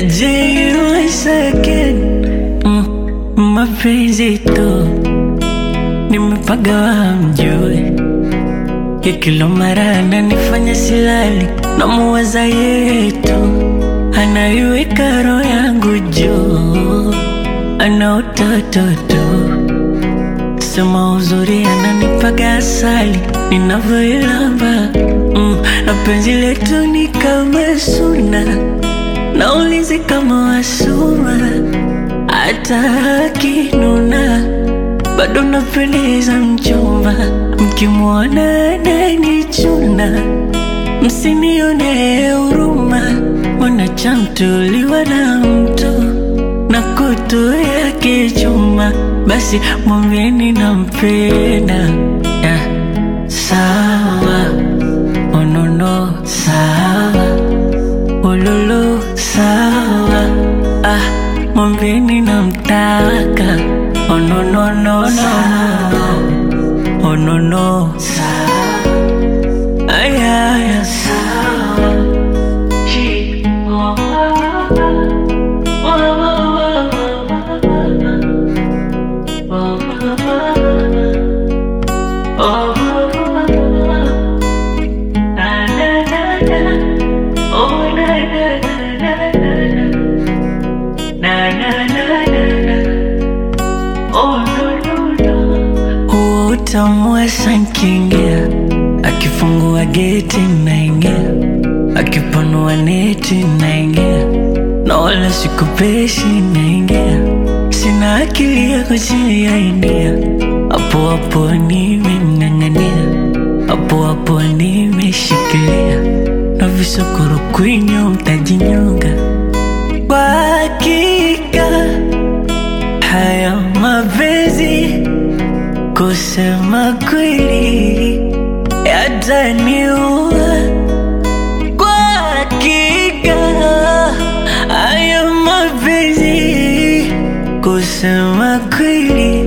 Je, once again mm, mapenzi tu nimepagawa mjue ya kila mara ananifanya silali na muwaza yetu anaiweka roho yangu juu ana utoto tu sema uzuri ananipaga asali ninavyoilamba mm, na penzi letu ni kama suna na ulinzi kama wasuma hata akinuna bado napendeza mchumba mkimwona ananichuna msinione huruma mwanachamtuliwa na mtu na kutu yake chuma basi mwambieni nampenda yeah. sawa onono sawa ululu sawa ah, mwambieni namtaka onononono onono sawa ayaya sawa Chi- oh, oh, oh, oh, oh, oh. Na, na, na, na. Oh, na, na, na, na, na. Na, na, na, na, na. Oh, no, no, no. Huo utamu wa sankingia akifungua geti naingia akipanua neti naingia na wala sikupeshi naingia sina akili ya kujiainia hapo hapo nimemng'ang'ania hapo hapo nimeshikilia na visokoro kwinyo mtajinyonga kwa hakika haya mapenzi kusema kweli yataniua kwa hakika haya mapenzi kusema kweli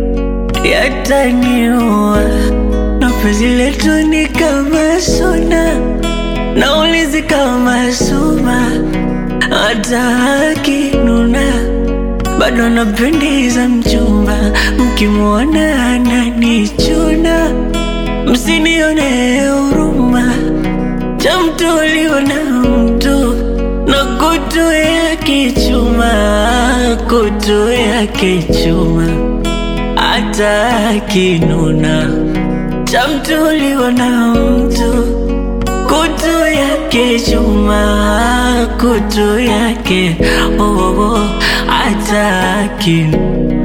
yataniua na penzi letu ni kama suna na ulinzi kama suma hata akinuna bado napendeza mchumba mkimwona ananichuna msinione huruma cha mtu uliona mtu na kutu yake chuma kutu yake chuma hata akinuna cha mtu uliona mtu kutu yake chuma kutu yake oh, oh, oh, hata akinu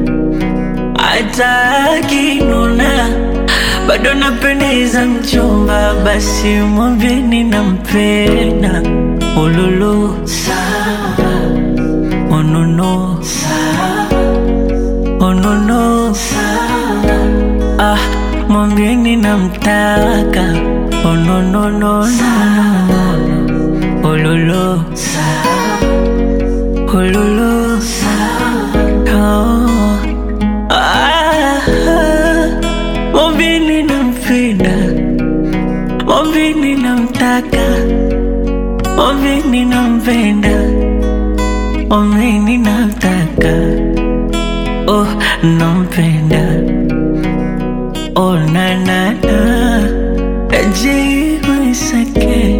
hata akinuna bado napendeza mchumba, basi mwambieni nampenda. Ululu sawa, onono sawa, onono sawa, ah, mwambieni namtaka. Ononono sawa, ululu sawa, ululu sawa, oh. Ah, mwambieni nampenda, mwambieni namtaka, mwambieni nampenda, mwambieni namtaka, oh nampenda, oh na na na, ajibu isake